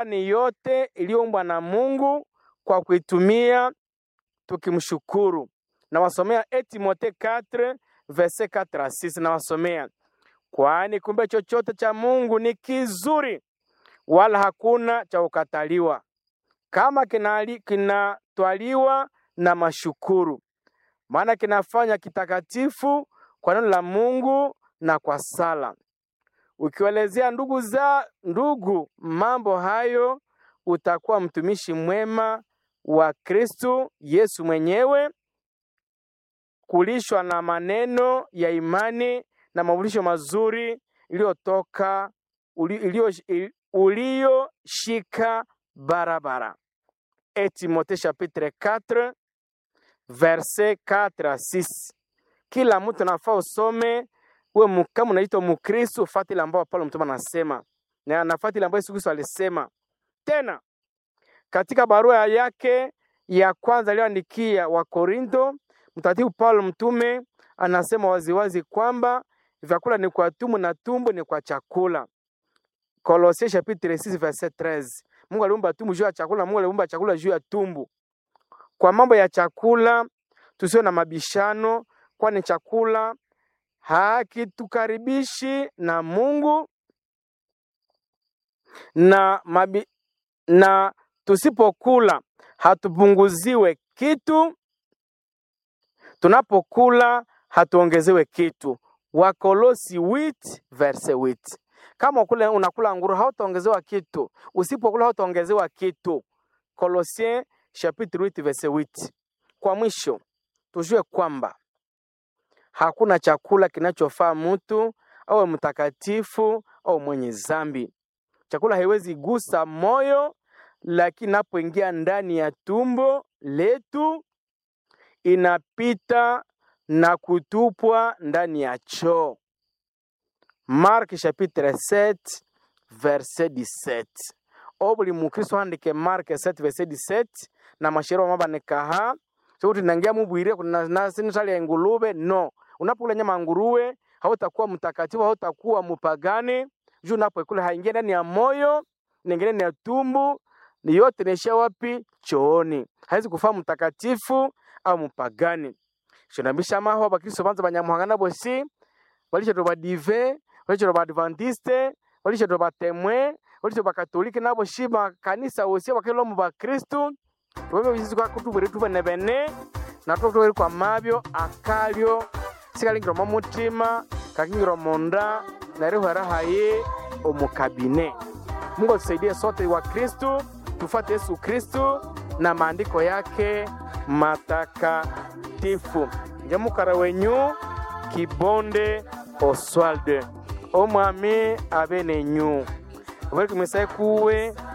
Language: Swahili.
ni yote iliyoumbwa na Mungu kwa kuitumia tukimshukuru. Nawasomea e Timothée 4 verset 4 à 6, nawasomea kwani kumbe chochote cha Mungu ni kizuri, wala hakuna cha kukataliwa kama kinali- kinatwaliwa na mashukuru, maana kinafanya kitakatifu kwa neno la Mungu na kwa sala. Ukiwaelezea ndugu za ndugu mambo hayo, utakuwa mtumishi mwema wa Kristo Yesu mwenyewe, kulishwa na maneno ya imani na mafundisho mazuri iliyotoka uli- iliyo- uliyoshika barabara. Et Timothée chapitre 4 verset 4 à 6. Kila mtu nafaa usome uwe mu- kama unaitwa Mkristo, fuata ile ambayo Paulo mtume anasema na anafuata ile ambayo Yesu Kristo alisema. Tena katika barua yake ya kwanza aliyoandikia wa Korinto, mtakatifu Paulo mtume anasema waziwazi kwamba vyakula ni kwa tumbo na tumbo ni kwa chakula. Kolosai chapitre 6 verset 13. Mungu aliumba tumbo juu ya chakula, Mungu aliumba chakula juu ya tumbo. Kwa mambo ya chakula tusiwe na mabishano, kwani chakula hakitukaribishi na Mungu na, mabi, na tusipokula hatupunguziwe kitu, tunapokula hatuongezewe kitu. Wakolosi 8 verse 8. Kama ukule, unakula nguru hautaongezewa kitu, usipokula hautaongezewa kitu. Kolosien chapitre 8 verse 8. Kwa mwisho tujue kwamba hakuna chakula kinachofaa mtu awe mtakatifu au mwenye zambi. Chakula haiwezi gusa moyo, lakini inapoingia ndani ya tumbo letu inapita na kutupwa ndani ya choo. Mark chapitre 7 verset 17. O buli mukristo handike Mark 7 verset 17 na mashero mabanekaha sokuti nangia mubwire kuna nasinitali ya ingulube no unapokula nyama ya nguruwe hautakuwa mtakatifu hautakuwa mupagani juu unapoikula haingia ndani ya moyo inaingia ndani ya tumbu ni yote inaishia wapi chooni haiwezi kufaa mtakatifu au mupagani shonambisha maho abakristo banza banyamuhangana bosi walishatwa badive walishatwa baadventiste walishatwa batemwe walishatwa bakatolike nabo shi bakanisa wosi bakelo mu bakristu tubebe bizizi kwa kutubwere tubene bene natwo tubere kwa mabyo akalyo sikalingira mu mutima kakingira munda narihwera haye omukabine mungu atusaidie sote wa kristu tufuate yesu kristu na maandiko yake matakatifu njemukara wenyu kibonde oswalde omwami abe nenyu bari kumisa kuwe